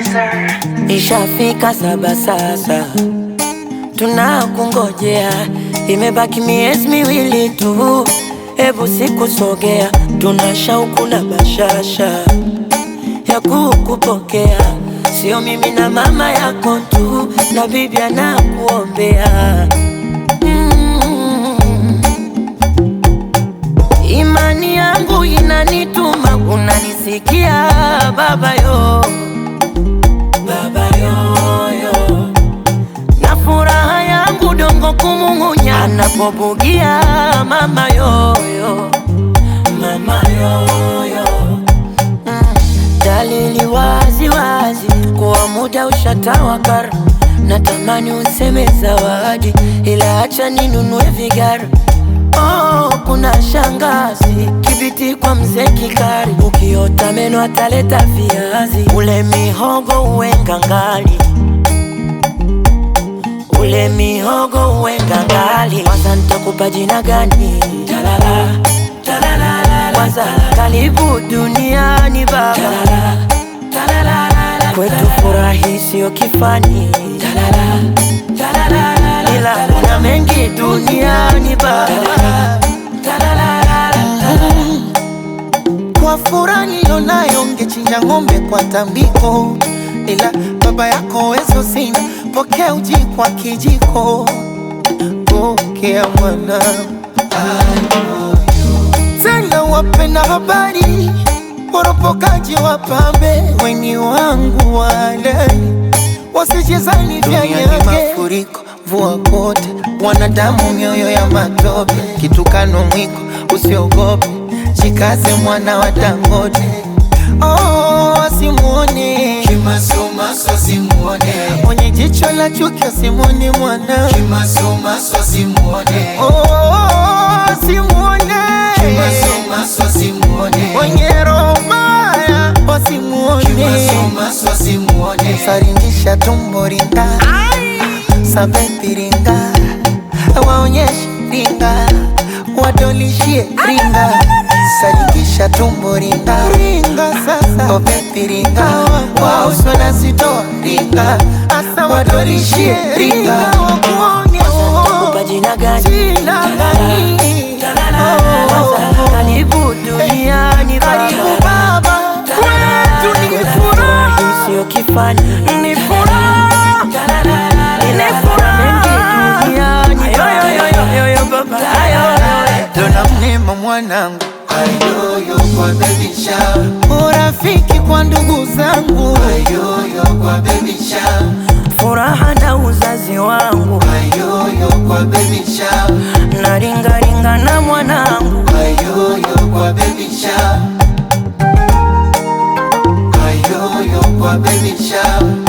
Producer. Ishafika saba sasa, tunakungojea, imebaki miezi miwili tu, hebu sikusogea, tuna shauku na bashasha ya kukupokea, sio mimi na mama yako tu, na bibi anakuombea mm. Imani yangu inanituma, unanisikia baba yo baba yoyo, na furaha yangu dongo kumung'unya anapobugia mama yoyo, mama yoyo mm. Dalili wazi wazi kuwa muda ushatawakar, natamani useme zawadi, ila acha ninunue vigari Oh, kuna shangazi kibiti kwa mzee Kikari, ukiota meno ataleta viazi, ule mihogo uwe ngangali, ule mihogo uwe ngangali. Kwanza nitakupa jina gani? Talala, talala, kwanza karibu duniani baba, talala, talala, kwetu furahi sio kifani, talala, talala, ila kuna mengi duniani baba, Kwa furaha nilionayo ngechinja ng'ombe kwa tambiko, ila baba yako wezo sina, pokea uji kwa kijiko. Pokea mwana tena, wapenda habari woropokaji wapambe, weni wangu walai wasijezani vya yake mafuriko mvua kote, wanadamu mioyo ya matope, kitukano mwiko usiogope, jikaze mwana wa Dangote. Oh, asimuone Kimasomaso simuone, mwenye jicho la chuki, asimuone mwana kimasomaso simuone, oh, asimuone kimasomaso simuone, mwenye roho mbaya, wasimuone kimasomaso simuone, saringisha tumbo ringa sabepi ringa waonyeshe ringa wadolishie ringa saringisha tumbo ringa ringa sasa obepi ringa wauswa na sitoa ringa asa wadolishie ringa wakuone kupa jina gani? jina gani Kwanza karibu duniani karibu baba, baba kwetu ni kwetu furaha furahi sio kifani, ni furaha ila kuna mengi duniani baba. dona mnema mwanangu ayoyo kwa baby shower, urafiki kwa ndugu zangu ayoyo kwa baby shower, Furaha na uzazi wangu ayoyo kwa baby shower, na ringaringa na mwanangu ayoyo kwa baby shower, ayoyo kwa baby shower,